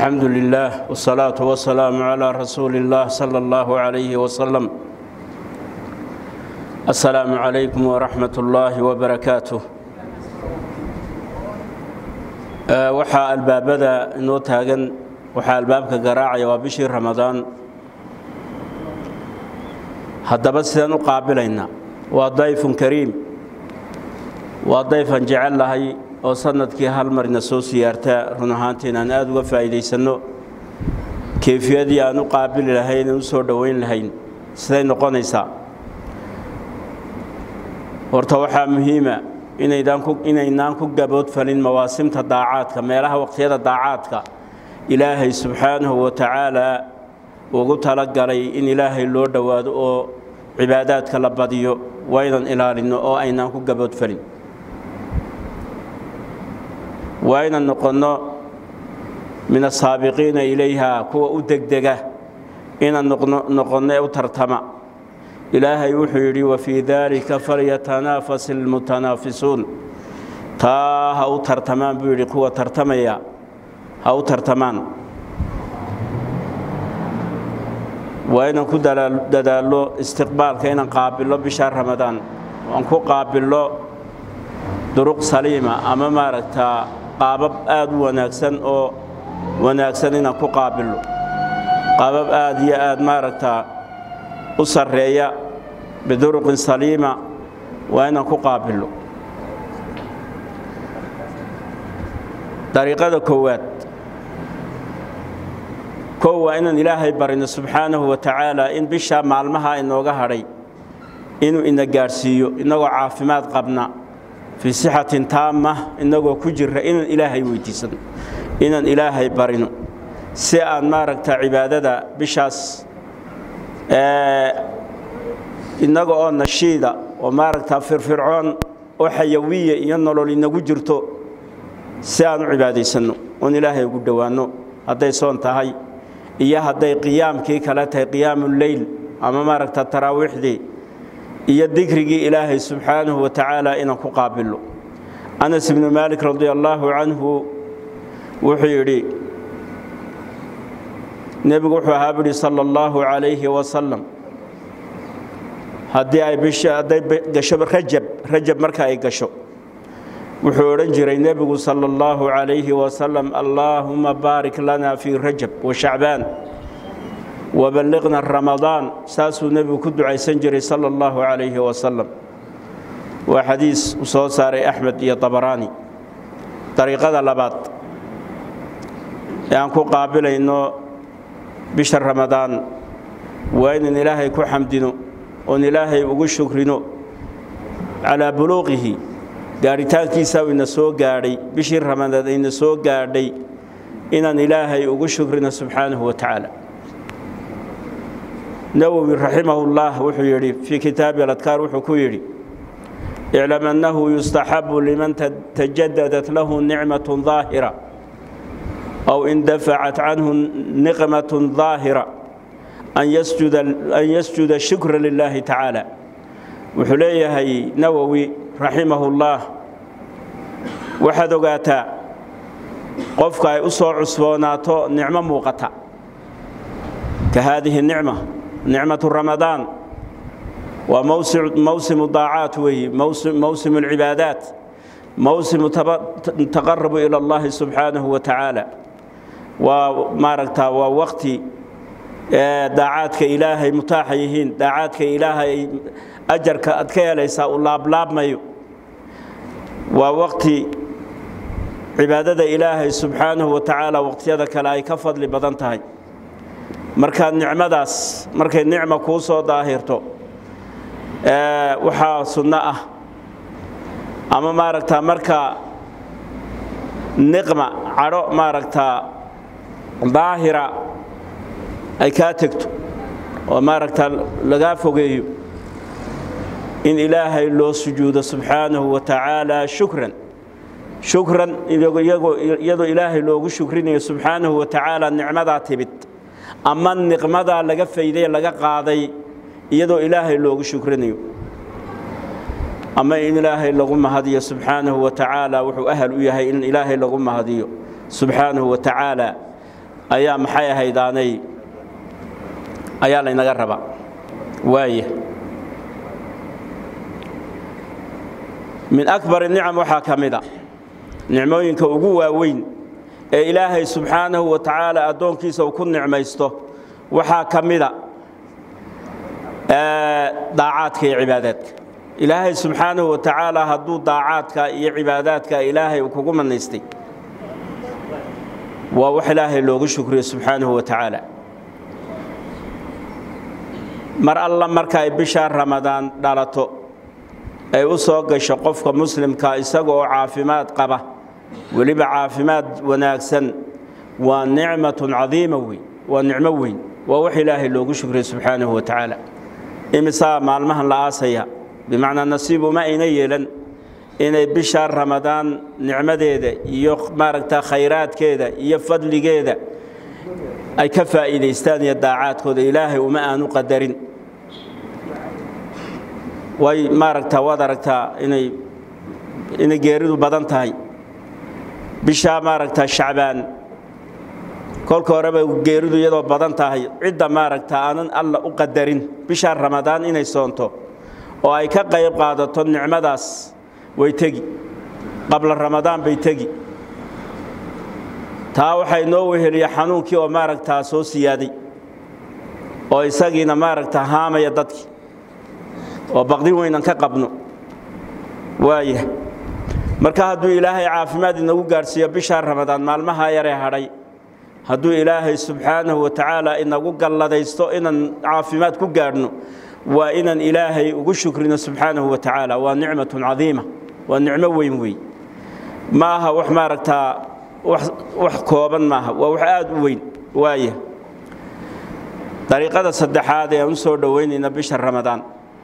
الحمد لله والصلاة والسلام على رسول الله صلى الله عليه وسلم السلام عليكم ورحمة الله وبركاته waxaa albaabada inoo taagan waxaa albaabka garaacaya waa bishii ramadaan haddaba sidaan u qaabilaynaa waa dayfun kariim waa dayfan jecel lahay oo sanadkii hal marina soo siyaarta run ahaantii inaan aada uga faa'iidaysanno keyfiyadii aan u qaabili lahayn aan u soo dhowayn lahayn siday noqonaysaa horta waxaa muhiima inaynaan ku gaboodfalin mawaasimta daacaadka meelaha waqtiyada daacaadka ilaahay subxaanahu wa tacaalaa ugu talagalay in ilaahay loo dhowaado oo cibaadaadka la badiyo waa inaan ilaalinno oo aynaan ku gaboodfalin waa inaan noqonno min asaabiqiina ilayha kuwa u degdega inaan noqonno ee u tartama ilaahay wuxuu yidhi wafii daalika falyatanaafas ilmutanaafisuun taa ha u tartamaan buu yidhi kuwa tartamaya ha u tartamaan waa inaan ku dadaallo istiqbaalka inaan qaabillo bisha ramadaan aan ku qaabillo duruq saliima ama maaragtaa qaabab aad u wanaagsan oo wanaagsan inaan ku qaabillo qaabab aad iyo aad maaragtaa u sarreeya biduruqin saliima waa inaan ku qaabillo dariiqada koowaad kow waa inaan ilaahay barino subxaanahu wa tacaala in bishaa maalmaha inooga hadhay inuu ina gaadhsiiyo innagoo caafimaad qabna fii sixatin taama innagoo ku jira inaan ilaahay weydiisano inaan ilaahay barino si aan maaragta cibaadada bishaas innaga oo nashiida oo maaragta firfircoon oo xayawiya iyo nolol inagu jirto si aan u cibaadaysanno oon ilaahay ugu dhowaanno hadday soon tahay iyo hadday qiyaamkii kale tahay qiyaamuleyl ama maaragta taraawiixdii iyo dikrigii ilaahay subxaanahu wa tacaala inaan ku qaabillo anas ibnu maalik radi allaahu canhu wuxuu yidhi nebigu wuxuu ahaa buhi sala allahu calayhi wasalam haddii ay bisha hadday gasho rajab rajab marka ay gasho wuxuu odhan jiray nebigu sala allahu calayhi wasalam allaahuma baarik lana fii rajab wa shacbaan waballiqna ramadaan saasuu nebigu ku ducaysan jiray sala allahu calayhi wasalam waa xadiis uu soo saaray axmed iyo dabaraani dariiqada labaad ee aan ku qaabilayno bisha ramadaan waa inaan ilaahay ku xamdino oon ilaahay ugu shukrino calaa buluuqihi gaadhitaankiisa ina soo gaadhay bishii ramadaan ayna soo gaadhay inaan ilaahay ugu shukrino subxaanahu wa tacaala nawowi raximahullah wuxuu yidhi fii kitaabi aladkaar wuxuu ku yidhi iclam annahu yustaxabu liman tajadadat lahu nicmatun daahira أو اندفعت عنه نقمة ظاهرة أن يسجد, أن يسجد الشكر لله تعالى وحليه نووي رحمه الله waxaad ogaataa qofka ay u soo cusboonaato nicmo muuqata ka haadihi nicma nicmatu ramadaan waa mawsimu daacaat weeye mawsimu alcibaadaat mawsimu taqarabu ila allahi subxaanahu wa tacaala waa maaragtaa waa waqti daacaadka ilaahay mutaaxa yihiin daacaadka ilaahay ajarka aad ka helaysaa uu laablaabmayo waa waqti cibaadada ilaahay subxaanahu wa tacaala waqtiyada kale ay ka fadli badan tahay markaa nicmadaas markay nicma kuu soo daahirto waxaa sunno ah ama maaragtaa marka niqma cadho maaragtaa daahira ay kaa tegto oo maaragtaa lagaa fogeeyo in ilaahay loo sujuudo subxaanahu wa tacaala shukran shukran iyadoo ilaahay loogu shukrinayo subxaanahu wa tacaala nicmadaa timid ama niqmadaa laga fayday laga qaaday iyadoo ilaahay loogu shukrinayo ama in ilaahay lagu mahadiyo subxaanahu wa tacaala wuxuu ahal u yahay in ilaahay lagu mahadiyo subxaanahu wa tacaala ayaa maxay ahaydaanay ayaa laynaga rabaa waaya min akbar nicam waxaa ka mida nicmooyinka ugu waaweyn ee ilaahay subxaanahu wa tacaala addoonkiisa uu ku nicmaysto waxaa ka mida daacaadka iyo cibaadaadka ilaahay subxaanahu wa tacaala hadduu daacaadka iyo cibaadaadka ilaahay uu kugu manaystay waa wax ilaahay loogu shukriyo subxaanahu wa tacaala mar alla marka ay bishaa ramadaan dhalato ay u soo gasho qofka muslimka isaga oo caafimaad qaba weliba caafimaad wanaagsan waa nicmatun cadiima weyn waa nicmo weyn waa wax ilaahay loogu shukriyo subxaanahu wa tacaala imisaa maalmahan la aasaya bimacnaa nasiib uma ayna yeelan inay bishaa ramadaan nicmadeeda iyo maaragta khayraadkeeda iyo fadligeeda ay ka faa'iidaystaan iyo daacaadkooda ilaahay uma aanu qadarin way maaragtaa waad aragtaa inay inay geeridu badan tahay bishaa maaragtaa shacbaan kolka horeba geeridu iyadoo badan tahay cidda maaragtaa aanan alla u qadarin bishaa ramadaan inay soonto oo ay ka qayb qaadato nicmadaas way tegi qabla ramadaan bay tegi taa waxay noo weheliya xanuunkii oo maaragtaa soo siyaaday oo isagiina maaragta haamaya dadkii oo baqdin weynan ka qabno waaya marka hadduu ilaahay caafimaad inagu gaadhsiiyo bishaa ramadaan maalmahaa yaree hadhay hadduu ilaahay subxaanahu wa tacaala inagu galladaysto inaan caafimaad ku gaadhno waa inaan ilaahay ugu shukrino subxaanahu wa tacaala waa nicmatun cadiima waa nicmo weyn wey ma aha wax maaragtaa wax kooban maaha waa wax aad u weyn waaya dariiqada saddexaad ee aan u soo dhowaynayna bisha ramadaan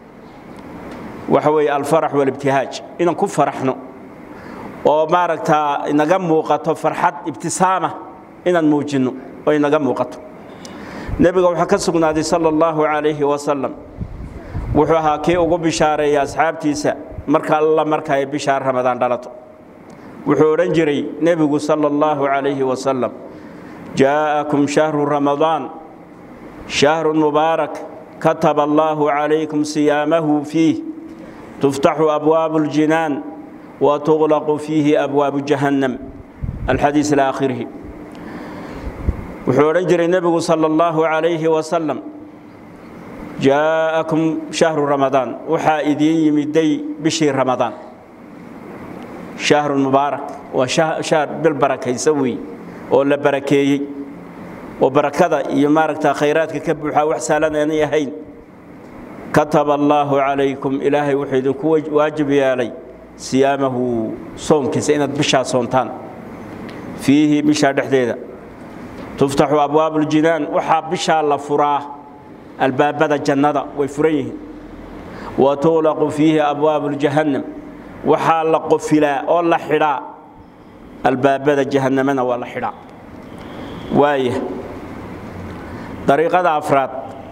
waxa weeye alfarax walibtihaaj inaan ku faraxno oo maaragtaa inaga muuqato farxad ibtisaama inaan muujinno oo inaga muuqato nebiga waxaa ka sugnaaday sala allahu calayhi wasalam wuxuu ahaa kii ugu bishaareeya asxaabtiisa marka alla marka ay bishaa ramadaan dhalato wuxuu odhan jiray nebigu sala allahu calayhi wasalam jaa'akum shahru ramadaan shahrun mubaarak kataba allahu calaykum siyaamahu fiih tuftaxu abwaabu اljinaan watuqlaqu fiihi abwaabu jahannam alxadiis ila aakhirihi wuxuu odhan jiray nebigu sala allahu calayhi wasalam jaa'akum shahru ramadaan waxaa idiin yimiday bishii ramadaan shahrun mubaarak waa shahr bil barakaysa weey oo la barakeeyey oo barakada iyo maaragta khayraadka ka buuxaa wax saalan aanay ahayn kataba allaahu calaykum ilaahay wuxuu idinku waajib yeelay siyaamahu soomkiisa inaad bishaa soontaan fiihi bishaa dhexdeeda tuftaxu abwaabu ljinaan waxaa bishaa la furaa albaabada jannada way furan yihiin wa tuqlaqu fiihi abwaabu ljahannam waxaa la qofilaa oo la xidhaa albaabada jahannamana waa la xidhaa waaya dariiqada afraad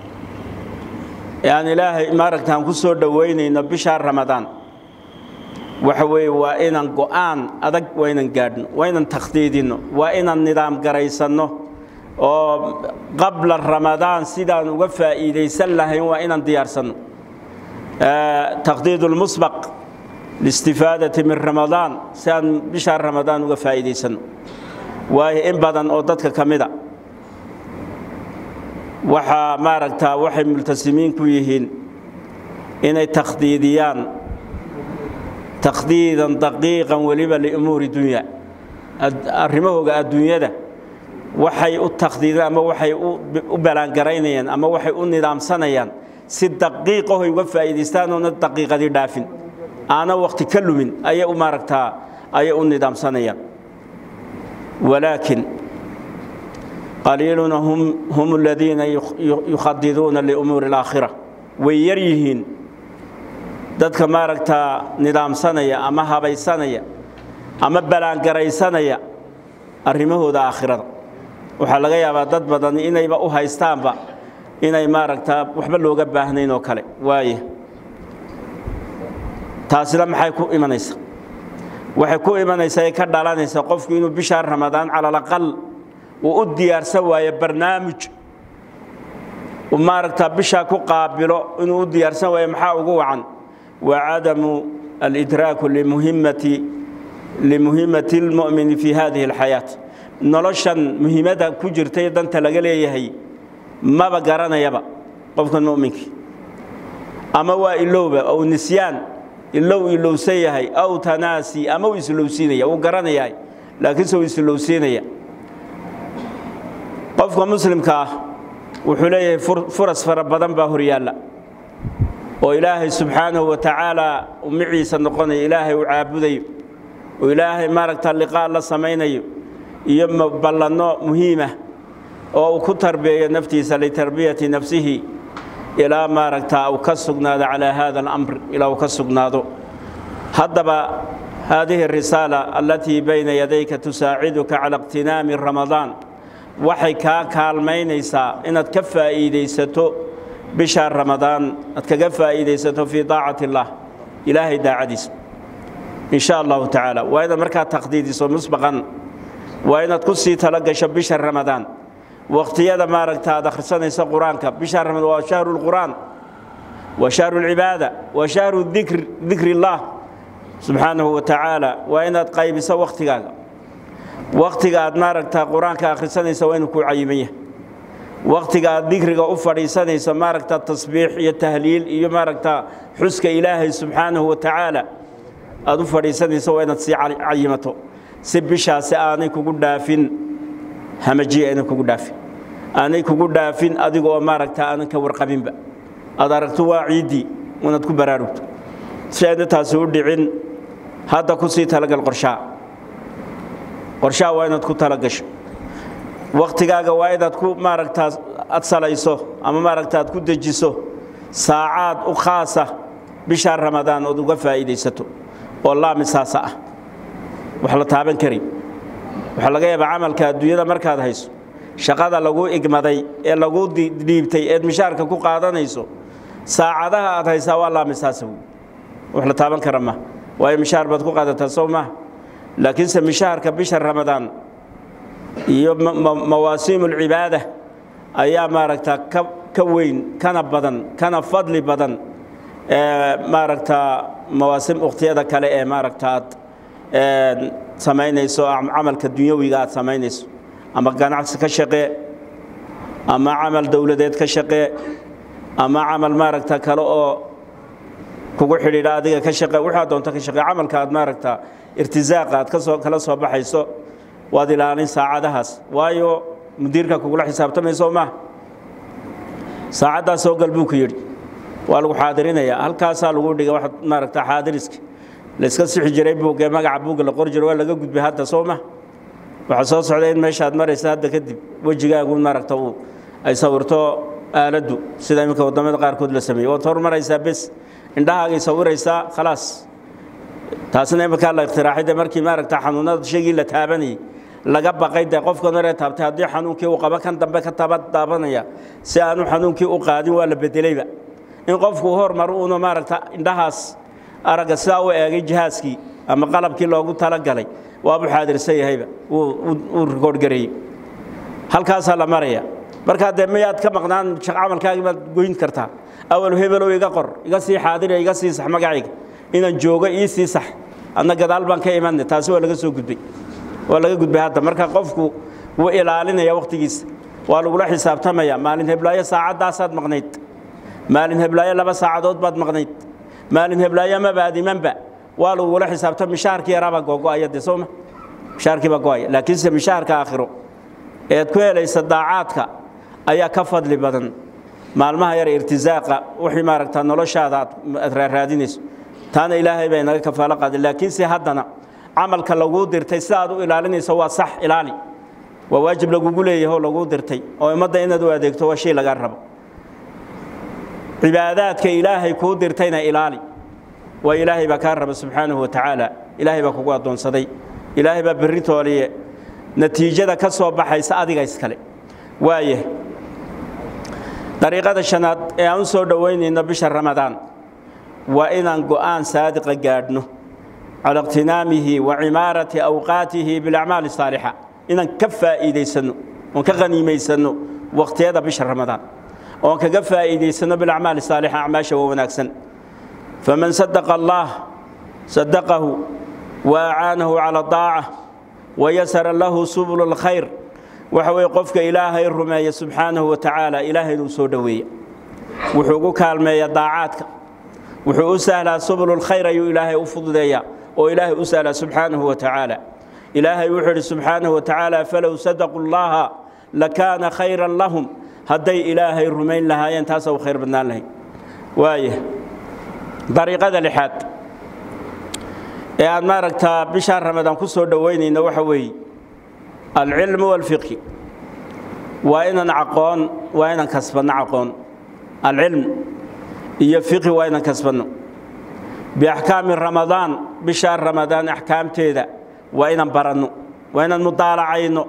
ee aan ilaahay maaragta aan ku soo dhowaynayno bishaa ramadaan waxa weeye waa inaan go'aan adag waa inaan gaadhno waa inaan takhdiidinno waa inaan nidaam garaysanno oo qabla ramadaan sidaan uga faa'iidaysan lahayn waa inaan diyaarsanno takhdiid lmusbaq liistifaadati min ramadaan si aan bishaa ramadaan uga faa'iidaysanno waayo in badan oo dadka ka mida waxaa maaragtaa waxay multasimiin ku yihiin inay takhdiidiyaan takhdiidan daqiiqan weliba liumuuri dunya arrimahooga adduunyada waxay u takhdiideen ama waxay u balaangaraynayaan ama waxay u nidaamsanayaan si daqiiqahoy uga faa'iidaystaan oona daqiiqadii dhaafin aana wakhti ka lumin ayay u maaragtaa ayay u nidaamsanayaan walaakin qaliiluna hum aladiina yukhadiduuna liumuuri alaakhira way yar yihiin dadka maaragtaa nidaamsanaya ama habaysanaya ama balaangaraysanaya arrimahooda aakhirada waxaa laga yaabaa dad badan inayba u haystaanba inay maaragtaa waxba looga baahnayn oo kale waaye taasina maxay ku imanaysaa waxay ku imanaysaa ee ka dhalanaysaa qofku inuu bishaa ramadaan calalaqal uu u diyaarsan waayo barnaamij uu maaragtaa bishaa ku qaabilo inuu u diyaarsan waayo maxaa ugu wacan waa cadamu alidraaku limuhimmati limuhimmati lmu'mini fi hadihi alxayaat noloshan muhiimadda ku jirtay danta laga leeyahay maba garanayaba qofkan mu'minkii ama waa ilowba ou nisyaan ilow ilowsan yahay aw tanaasi ama uu islowsiinaya uu garanayahay laakiinse uu islowsiinaya qofka muslimka ah wuxuu leeyahay furas fara badan baa horyaalla oo ilaahay subxaanahu wa tacaala umiciisa noqonayo ilaahay uu caabudayo oo ilaahay maaragta liqaa la samaynayo iyo ballanno muhiimah oo uu ku tarbiyayo naftiisa litarbiyati nafsihi ilaa maaragta uu ka sugnaado calaa hada alamr ilaa uu ka sugnaado haddaba haadihi arisaala allatii bayna yadayka tusaaciduka cala iqtinaami ramadaan waxay kaa kaalmaynaysaa inaad ka faa'iidaysato bisha ramadaan aad kaga faa'iidaysato fii daacati اllah ilaahay daacadiisa in sha allahu tacaala waa inaad markaa taqdiidiso musbaqan waa inaad ku sii talo gasho bisha ramadaan waqtiyada maaragta aad akhrisanayso qur-aanka bisha ramadaan waa shahru lqur'aan waa shahru lcibaada waa shahru dikr dikri اllah subxaanahu wa tacaala waa inaad qaybiso wakhtigaaga wakhtiga aad maaragta qur-aanka akhrisanaysa waa inuu ku cayiman yahay wakhtiga aad dikriga u fadhiisanayso maaragta tasbiix iyo tahliil iyo maaragta xuska ilaahay subxaanahu wa tacaala aad u fadhiisanayso waa inaad sii cayimato si bishaasi aanay kugu dhaafin hamajiya aanay kugu dhaafin aanay kugu dhaafin adiga oo maaragta aanan ka warqabinba aad aragto waa ciiddii inaad ku baraarugto si ayna taasi u dhicin hadda ku sii talagal qorshaha qorshaha waa inaad ku talagasho wakhtigaaga waa inaad ku maaragtaa ad salayso ama maaragta aad ku dejiso saacaad u khaasa bisha ramadaan ood uga faa'iidaysato oo laamisaasa ah wax la taaban kari waxaa laga yaabaa camalka adduunyada markaad hayso shaqada laguu igmaday ee laguu dhiibtay eed mishaarka ku qaadanayso saacadaha aad haysaa waa laamisaasa wey wax la taaban kara ma waayo mishaar baad ku qaadataa sow maaha laakiinse mishaharka bisha ramadaan iyo mawaasiim ulcibaada ayaa maaragta ka weyn kana badan kana fadli badan maaragta mawaasim ukhtiyada kale ee maaragta aad samaynayso camalka dunyawiga aad samaynayso ama ganacsi ka shaqee ama camal dowladeed ka shaqee ama camal maaragta kale oo kugu xidhiidha adiga ka shaqe waxaa doonto ka shaqee camalka aad maaragta irtisaaqa aad kasoo kala soo baxayso waad ilaalin saacadahaas waayo mudiirka kugula xisaabtamayso maaha saacaddaas soo gal buu ku yidhi waa lagu xaadirinayaa halkaasaa lagu dhigay waxaad maaragta xaadiriska layska sixi jiray buuggee magaca buugga la qori jiro waa laga gudbay hadda soo ma waxaa soo socda in meeshaad maraysa hadda kadib wejigaagu maaragta uu ay sawirto aaladdu sida iminka waddamada qaarkood la sameeyey waad hormaraysaa bes indhahaagay sawiraysaa khalaas taasina iminkaa la ikhtiraacay de markii maaragta xanuunada shaygii la taabanayay laga baqay dee qofkan horee taabtay haddii xanuunkii uu qabo kan dambe ka taba taabanaya si aanu xanuunkii u qaadin waa la bedelayba in qofku hormaro uuna maaragta indhahaas aragga sidaa u eegay jihaaskii ama qalabkii loogu talagalay waabuu xaadirsan yahayba uu rikoodhgareeyey halkaasaa la maraya markaa dee miyaad ka maqnaan camalkaagii baad goyn kartaa awal hebelow iga qor iga sii xaadira iga sii sax magacayga inaan joogo ii sii sax adna gadaal baan ka imanay taasi waa laga soo gudbay waa laga gudbay hadda marka qofku wuu ilaalinaya wakhtigiisa waa lagula xisaabtamaya maalin heblaayo saacaddaasaad maqnayd maalin heblaayo laba saacadood baad maqnayd maalin heblaayo mabaad imanba waa lagula xisaabta mishaharkii yaraabaa googo'aya dee sooma mishaharkii baa go'aya laakiinse mishaharka aakhiro eed ku helaysa daacaadka ayaa ka fadli badan maalmaha yar irtisaaqa wixii maaragtaa noloshaada aad raaraadinayso taana ilaahay baa inaga kafaalo qaaday laakiinse haddana camalka laguu dirtay sida aad u ilaalinayso waa sax ilaali waa waajib lagugu leeyahay oo laguu dirtay oo ummadda inaad u adeegto waa shay lagaa rabo cibaadaadka ilaahay kuu dirtayna ilaali waa ilaahay baa kaa raba subxaanahu wa tacaala ilaahay baa kugu addoonsaday ilaahay baa berri tooliye natiijada ka soo baxaysa adiga iskale waaya dariiqada shanaad ee aan u soo dhowaynayno bisha ramadaan waa inaan go'aan saadiqa gaadhno cala iqtinaamihi wa cimaarati awqaatihi bilacmaali saalixa inaan ka faa'iidaysanno oon ka qaniimaysanno waqtiyada bisha ramadaan oon kaga faa'iidaysanno bilacmaali saalixa acmaasha waa wanaagsan faman sadaqa allaah sadaqahu wa acaanahu cala daaca wayasara lahu subulu lkhayr waxa weeye qofka ilaahay rumeeya subxaanahu wa tacaala ilaahay inuu soo dhoweeya wuxuu ugu kaalmeeya daacaadka wuxuu u sahlaa subululkhayr ayuu ilaahay u fududeeyaa oo ilaahay u sahlaa subxaanahu wa tacaala ilaahay wuxuu idhi subxaanahu wa tacaala falow sadaquu llaha lakaana khayran lahum hadday ilaahay rumayn lahaayeen taasa u khayr badnaan lahayd waaya dariiqada lixaad ee aad maaragtaa bishaa ramadaan ku soo dhoweynayna waxa weeye alcilmu walfiqhi waa inaan aqoon waa inaan kasbanno aqoon alcilm iyo fiqhi waa inaan kasbanno biaxkaami ramadaan bishaa ramadaan axkaamteeda waa inaan baranno waa inaan mudaalacayno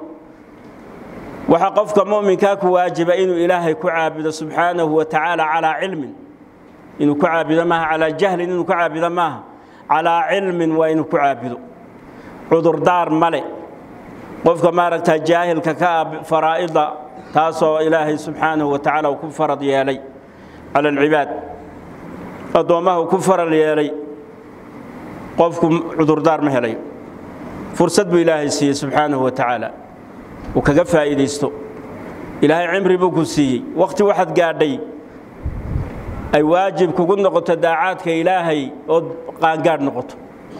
waxaa qofka mu'minkaa ku waajiba inuu ilaahay ku caabudo subxaanahu wa tacaala calaa cilmin inuu ku caabudo maaha calaa jahlin inuu ku caabudo maaha calaa cilmin waa inuu ku caabudo cudurdaar male qofka maaragtaa jaahilka ka ah faraa'ida taasoo ilaahay subxaanahu wa tacaala uu ku farad yeelay cala alcibaad addoommaha uu ku faral yeelay qofku cudurdaar ma helayo fursad buu ilaahay siiyey subxaanahu wa tacaala uu kaga faa'iidaysto ilaahay cimri buu ku siiyey wakhti waxaad gaadhay ay waajib kugu noqoto daacaadka ilaahay ood qaangaadh noqoto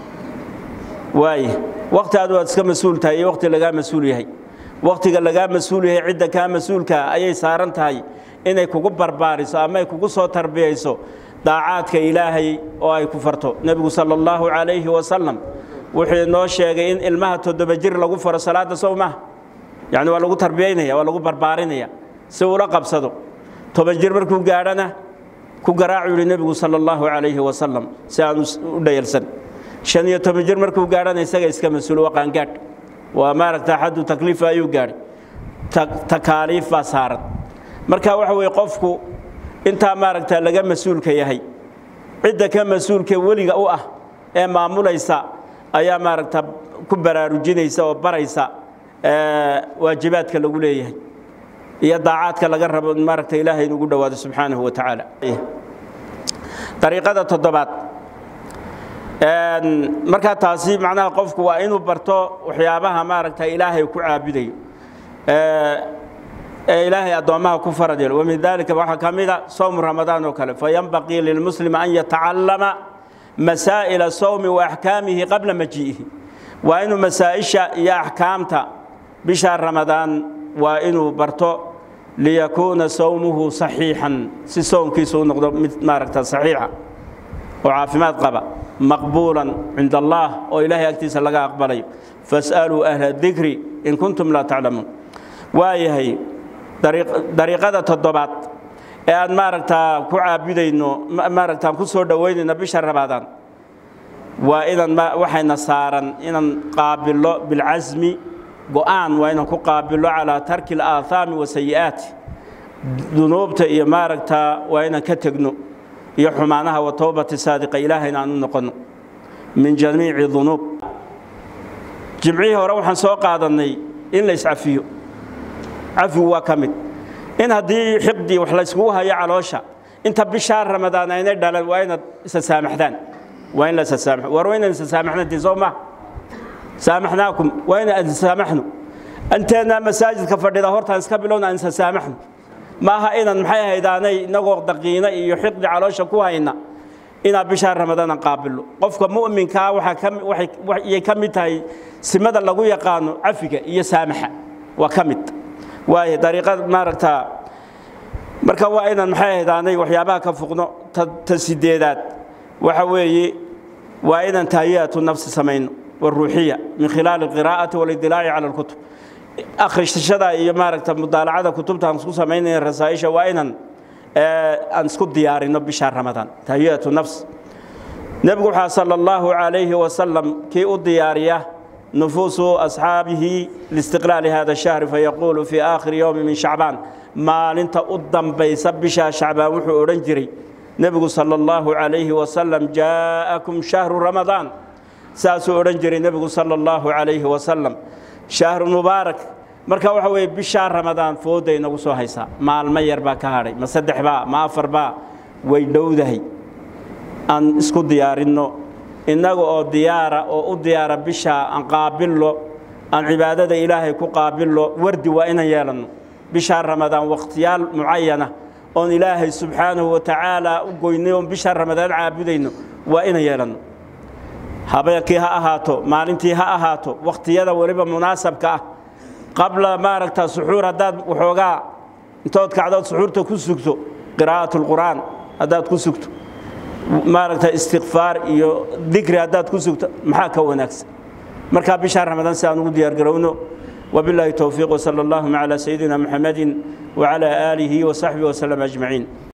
waaye wakhti aad waad iska mas-uul tahay iyo wakhti lagaa mas-uul yahay wakhtiga lagaa mas-uul yahay cidda kaa mas-uulkaa ayay saaran tahay inay kugu barbaariso ama ay kugu soo tarbiyayso daacaadka ilaahay oo ay ku farto nebigu sala allahu calayhi wasalam wuxuu inoo sheegay in ilmaha toddoba jir lagu faro salaadda sow maha yacni waa lagu tarbiyaynaya waa lagu barbaarinaya si ula qabsado toban jir markuu gaadhana ku garaacu yidhi nebigu sala allahu calayhi wasalam si aan u dhayalsan shan iyo toban jir markuu gaadhana isaga iska mas-uul waa qaangaadh waa maaragta xaddu takliifa ayuu gaadhay takaaliif baa saaran marka waxa weeye qofku intaa maaragta laga mas-uulka yahay cidda ka mas-uulka weliga u ah ee maamulaysa ayaa maaragta ku baraarujinaysa oo baraysa waajibaadka lagu leeyahay iyo daacaadka laga rabo maaragta ilaahay inugu dhowaado subxaanahu wa tacaala dariiqada toddobaad markaa taasi macnaha qofku waa inuu barto waxyaabaha maaragta ilaahay ku caabudayo ee ilaahay addoommaha ku farad yeelo wamin dalika waxaa ka mida sowmu ramadaan oo kale fayanbaqii lilmuslimi an yatacallama masaa'ila sowmi wa axkaamihi qabla maji'ihi waa inuu masaa'isha iyo axkaamta bisha ramadaan waa inuu barto liyakuuna sowmuhu saxiixan si soomkiisu u noqdo mid maaragta saxiixa oo caafimaad qaba maqbuulan cinda allah oo ilaahay agtiisa laga aqbalayo fas'aluu ahla dikri in kuntum laa taclamuun waayahay dariiqada toddobaad ee aan maaragtaa ku caabudayno maaragtaan ku soo dhoweynayno bisha ramadaan waa inaan waxayna saaran inaan qaabillo bilcasmi go'aan waa inaan ku qaabillo calaa tarki alaahaami wa sayi'aati dunuubta iyo maaragtaa waa inaan ka tegno iyo xumaanaha wa towbati saadiqa ilaahayna aan u noqonno min jamiici dunuub jimcihii hore waxaan soo qaadannay in la iscafiyo cafigu waa ka mid in haddii xiqdii wax layskugu hayo caloosha inta bishaa ramadaan aynay dhalan waa inaad isa saamaxdaan waa in la isa saamaxo war waa inaan isa saamaxnantii soo maha saamaxnaakum waa inaan isa saamaxno inteennaa masaajidka fadhida hortaan iska bilowna aan isa saamaxno maaha inaan maxay ahaydaanay inagoo daqiina iyo xiqdi caloosha ku hayna inaan bishaa ramadaanan qaabillo qofka mu'minkaa waxay ka mid tahay simada lagu yaqaano cafiga iyo saamaxa waa ka mid waayo dariiqad maaragtaa marka waa inaan maxay ahaydaanay waxyaabaha ka fuqno ta sideedaad waxa weeye waa inaan tahiyaatu nafsi samayno waruuxiya min khilaali alqiraa'ati walidilaaci cala alkutub akhrishashada iyo maaragta mudaalacada kutubta aan isku samaynaya rasaa'isha waa inaan aan isku diyaarino bisha ramadaan tahiyatu nafs nebigu waxaa sala allahu calayhi wasalam kii u diyaariya nufuusu asxaabihi liistiqlaali hada shahri fayaquulu fii aakhiri yowmi min shacbaan maalinta u dambaysa bishaa shacbaan wuxuu odhan jiray nebigu sala allahu calayhi wasalam jaa'akum shahru ramadaan saasuu odhan jiray nebigu sala allahu calayhi wasalam shahru mubaarak marka waxa weeye bishaa ramadaan fooday nagu soo haysaa maalmo yar baa ka hadhay ma saddex baa ma afar baa way dhowdahay aan isku diyaarinno innaga oo diyaara oo u diyaara bishaa aan qaabillo aan cibaadada ilaahay ku qaabillo wardi waa inaan yeelanno bishaa ramadaan wakhtiyaal mucayana oon ilaahay subxaanahu wa tacaala u goynay oon bishaa ramadaan caabudayno waa inaan yeelanno habeenkii ha ahaato maalintii ha ahaato wakhtiyada weliba munaasabka ah qabla maaragta suxuur haddaad waxoogaa intood kacdood suxuurta ku sugto qiraa'at lqur'aan haddaad ku sugto maaragta istikfaar iyo dikri haddaad ku sugto maxaa ka wanaagsan markaa bishaa ramadaan si aan ugu diyaargarowno وبالله التوفيق وصلى اللهم على سيدنا محمد وعلى آله وصحبه وسلم أجمعين